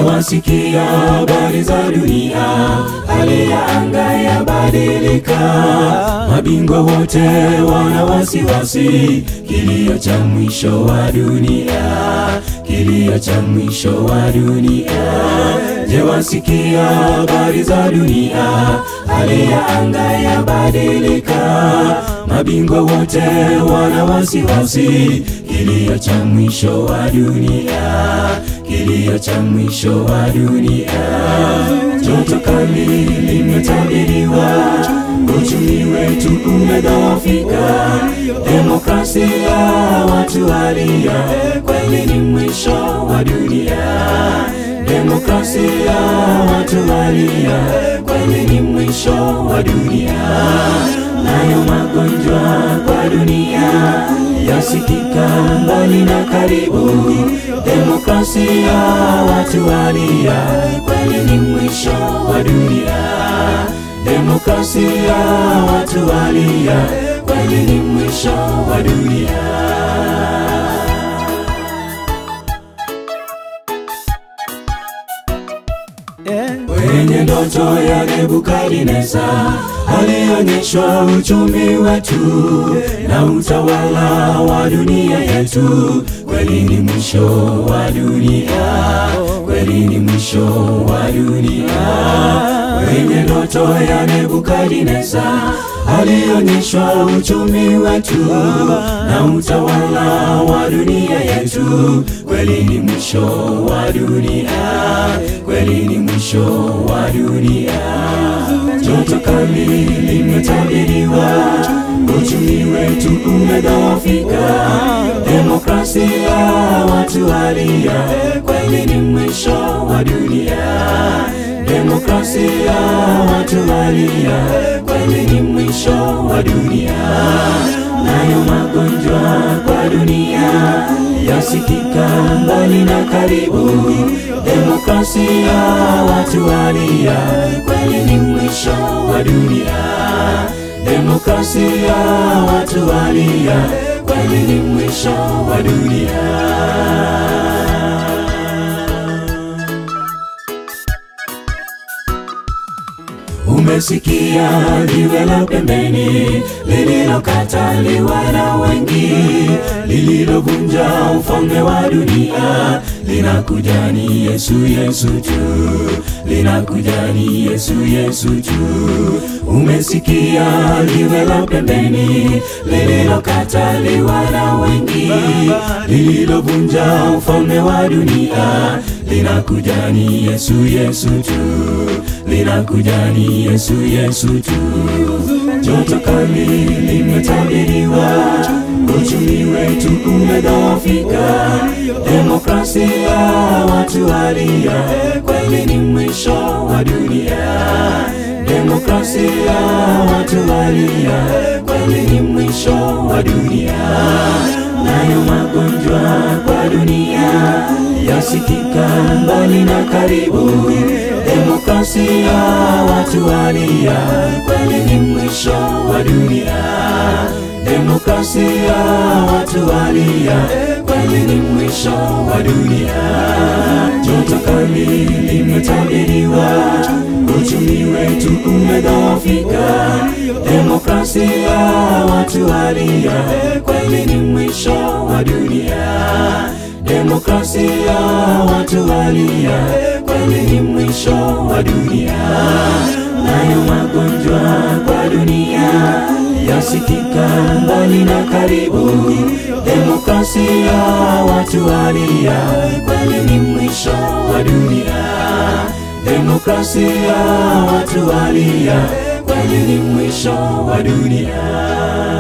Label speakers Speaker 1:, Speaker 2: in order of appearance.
Speaker 1: wasikia habari za dunia, hali ya anga yabadilika, mabingwa wote wana wasiwasi, kilio cha mwisho wa dunia, kilio cha mwisho wa dunia. Je, wasikia habari za dunia, hali ya anga yabadilika, mabingwa wote wana wasiwasi, kilio cha mwisho wa dunia, kilio cha mwisho wa dunia. Joto kali limetabiriwa, uchumi wetu umedhoofika, demokrasia watu walia, kweli ni mwisho wa dunia. Demokrasia watu walia, kweli ni mwisho wa dunia. Nayo magonjwa kwa dunia yasikika mbali na karibu. Demokrasia watu walia, kweli ni mwisho wa dunia. Demokrasia watu walia, kweli ni mwisho wa dunia. Kwenye ndoto ya Nebukadneza alionyeshwa uchumi wetu na utawala wa dunia yetu. Kweli ni mwisho wa dunia, kweli ni mwisho wa dunia. Kwenye ndoto ya Nebukadneza alionyeshwa uchumi wetu na utawala wa dunia yetu. Kweli ni mwisho wa dunia, kweli ni mwisho wa dunia. Joto kali limetabiriwa, uchumi wetu umedhoofika, demokrasia watu walia, kweli ni mwisho wa dunia. Demokrasia watu walia, kweli ni mwisho wa dunia. Nayo magonjwa kwa dunia yasikika mbali na karibu. Demokrasia watu walia, kweli ni mwisho wa dunia. Demokrasia watu walia, kweli ni mwisho wa dunia. Umesikia jiwe la pembeni lililokataliwa na wengi, lililovunja ufalme wa dunia, linakuja ni Yesu, Yesu tu, linakuja ni Yesu, Yesu tu. Umesikia jiwe la pembeni lililokataliwa na wengi, lililovunja ufalme wa dunia, linakuja ni Yesu, Yesu tu, linakuja ni Yesu, Yesu tu. Joto kali limetabiriwa, uchumi wetu umedhoofika, demokrasia watu walia, kweli ni mwisho wa dunia. Demokrasia watu walia, kweli ni mwisho wa dunia. Nayo magonjwa kwa dunia yasikika mbali na karibu. Demokrasia watu walia, kweli ni mwisho wa dunia. Demokrasia watu walia, kweli ni mwisho wa dunia. Joto kali limetabiriwa, uchumi wetu umedhoofika, demokrasia watu walia, kweli ni mwisho wa dunia. Demokrasia watu walia, kweli ni mwisho wa dunia. Nayo magonjwa kwa dunia yasikika mbali na karibu. Demokrasia watu walia, kweli ni mwisho wa dunia. Demokrasia watu walia, kweli ni mwisho wa dunia.